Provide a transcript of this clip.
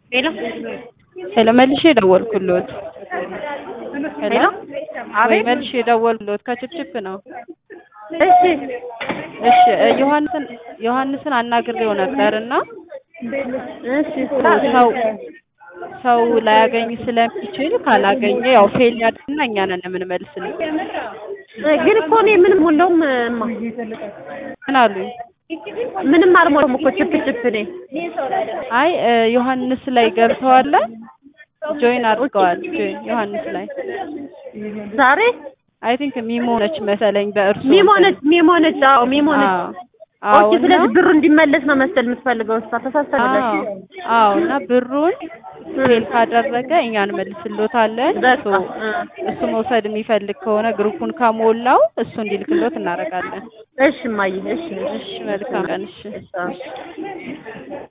ሄሎ ሄሎ መልሼ ደወልኩልዎት። ሄሎ ሄሎ ወይ አቤት መልሼ ደወልኩልዎት ከችፕችፕ ነው። እሺ እሺ እ ዮሐንስን ዮሐንስን አናግሬው ነበር እና እሺ ሰው ሰው ላያገኝ ስለሚችል ካላገኘ ያው ፌል ያድርግና እኛ ነን የምንመልስልኝ። ግን እኮ እኔ ምንም ሁሉም እማ ምን አሉኝ? ምንም አልሞላም እኮ ችፕ ችፕ እኔ አይ እ ዮሐንስ ላይ ገብተዋል ጆይን አድርገዋል። ጆይን ዮሐንስ ላይ ዛሬ አይ ቲንክ ሚሞ ነች መሰለኝ በእርሱ ሚሞ ነች ሚሞ ነች አዎ ሚሞ ነች አዎ ኦኬ እና ስለዚህ ብሩ እንዲመለስ ነው መሰል የምትፈልገው እሷ ተሳስተናለች አዎ አዎ እና ብሩን ፌል ካደረገ እኛ እንመልስሎታለን። በቃ ሶ እሱ መውሰድ የሚፈልግ ከሆነ ግሩፑን ከሞላው እሱ እንዲልክሎት እናደርጋለን። እሺ እማዬ እሺ እሺ መልካም ቀን። እሺ እሺ